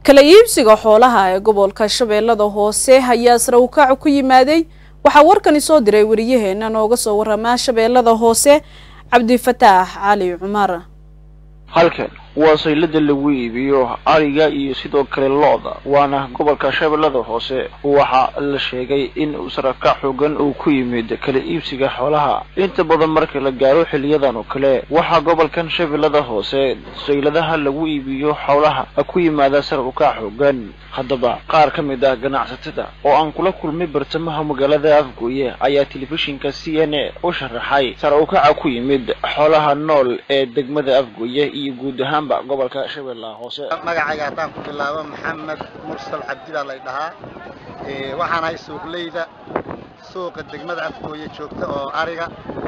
kala iibsiga xoolaha ee gobolka shabeellada hoose ayaa sare ukaac ku yimaaday waxaa warkani soo diray wariyaheena nooga soo waramaa shabeellada hoose cabdifataax cali cumar halkan waa saylada lagu iibiyo ariga iyo sidoo kale lo-da waana gobolka shabeellada hoose waxaa la sheegay in sarakac xoogan uu ku yimid kala iibsiga xoolaha inta badan marka la gaaro xiliyadan oo kale waxaa gobolkan shabeellada hoose sayladaha lagu iibiyo xoolaha ku yimaada sar ukac xoogan haddaba qaar ka mid ah ganacsatada oo aan kula kulmay bartamaha magaalada afgooye ayaa telefishinka c n a u sharaxay sar ukaca ku yimid xoolaha nool ee degmada afgooye iyo guud ahaan gobolka shabeellaha hoose magacayga haddaan ku bilaabo maxamed mursal cabdi baa lay dhahaa waxaan ahay suuqleyda suuqa degmada afgooye joogta oo ariga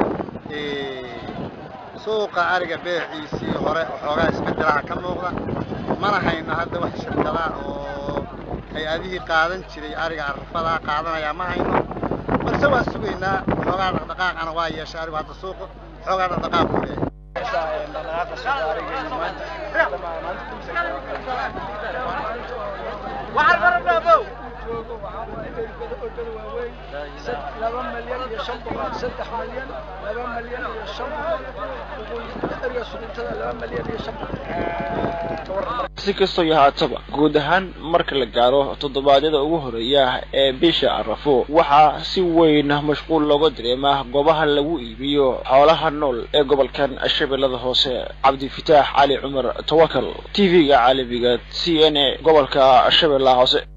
suuqa ariga beeciisii hore waxoogaa isbedelaha ka muuqda mana hayno hadda wax shirkada oo hay-adihii qaadan jiray ariga arfadaa qaadanayaa ma hayno balse waa sugaynaa waxoogaa dhaqdhaqaaqana waa yeeshay arigu hadda suuqa waxoogaa dhaqdhaqaaq ku leeyahay laba malyan iyo shan boqol saddex malyan laba malyan iyo shan boqol eriga suguntada laba malyan iyo shan si kastoo yahaataba guud ahaan marka la gaaro toddobaadyada ugu horeeya ee bisha arafo waxaa si weyn mashquul looga dareemaa goobaha lagu iibiyo xoolaha nool ee gobolkan shabeellada hoose cabdifitaax cali cumar tawakal t v-ga caalamiga c n a gobolka shabeellaha hoose